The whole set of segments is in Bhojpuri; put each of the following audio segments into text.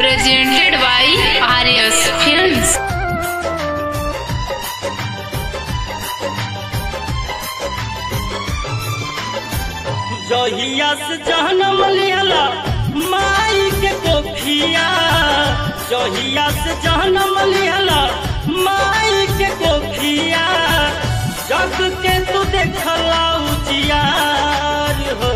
presented by Arias Films. जहिया से जहनम लियला माई के कोखिया जहिया से जहनम लियला माई के कोखिया जग के तू देखला उजियार हो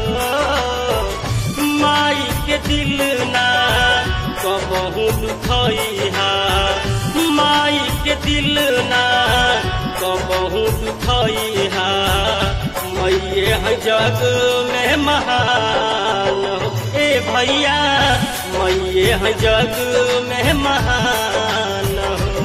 माई के दिल ना कबहू दुखइहा माई के दिल ना कबहू दुखइहा मैये है जग में महान हो। ए भैया मैये है जग में महान हो।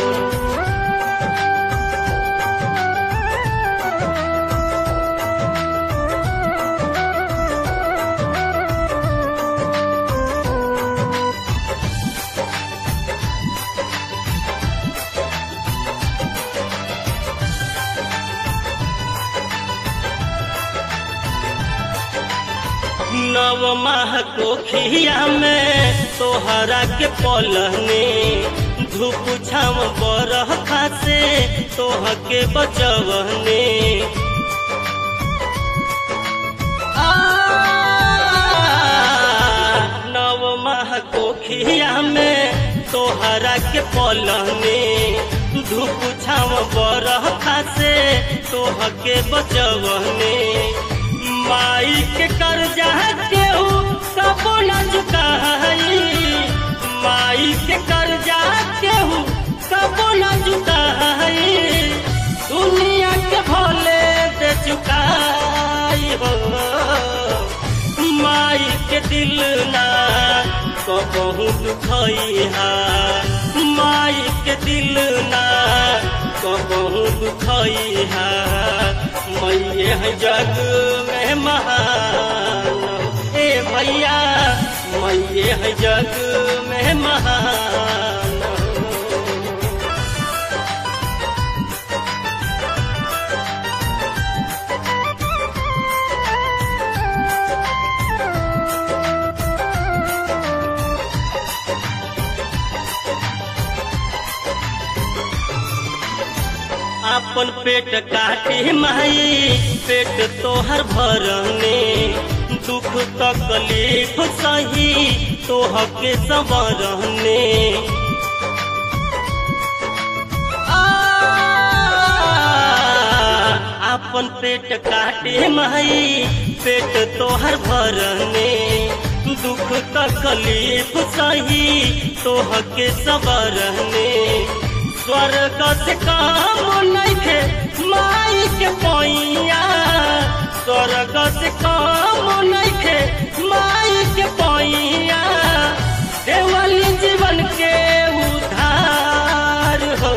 नव माह कोखिया में तोहरा के पलहने धूप छाम बरह खासे तोह के बचवने आ, नव माह कोखिया में तोहरा के पलहने धूप छाम बरह खासे तोह के बचवने माई के कर्जा केहू कबो न चुकाई माई के कर्जा केहू कबो न चुकाई दुनिया के भले दे चुकाई हो माई के दिल ना कबहू दुखइहा माई के दिल ना कबहू दुखइहा मैये है जग में महान ए भैया मैये है जग में महान अपन पेट काटे माई पेट तोहर भरने दुख तकलीफ सही तोह के संवरने आ, अपन पेट काटे माई पेट तोहर भरने दुख तकलीफ सही तोह के संवरने स्वर्ग से काम नइखे माई के पैया स्वर्ग से काम नइखे माई के पैया देवल जीवन के उधार हो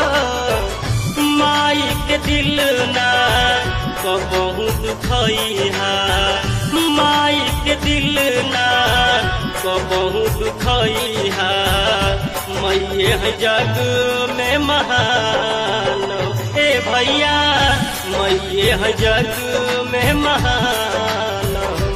माई के दिल ना कबहू दुखइहा माई के दिल ना कबहू दुखइहा मैये है जग में महान ए भैया मैये है जग में महान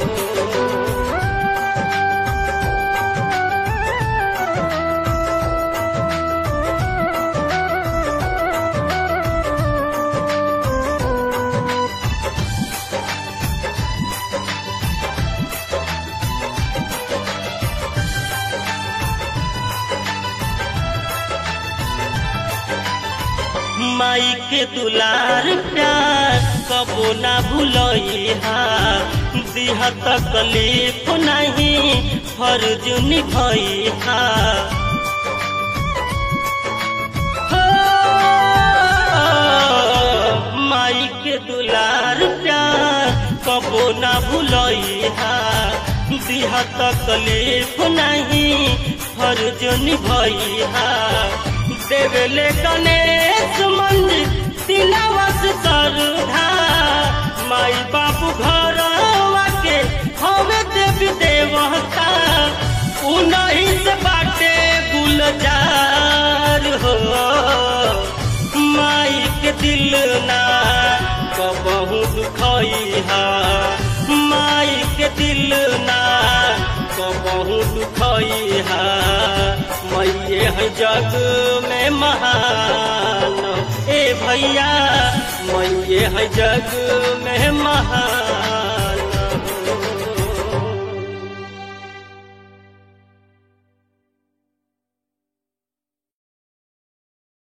माई के दुलार प्यार कबो ना भूलइहा दिहा तकलीफ नहीं फर्ज निभइहा हो, माई के दुलार प्यार कबो ना भूलइहा दिहा तकलीफ नहीं फर्ज निभइहा देवले गणेश मंदिर तिलावस सरधा माई बाबू घर के हवे देवी देवता उन्हीं से बाटे गुलजार हो माई के दिल ना कबहू दुखइहा माई के दिल ना कबहू दुखइहा मैये है जग में महान ए भैया मैये है जग में महान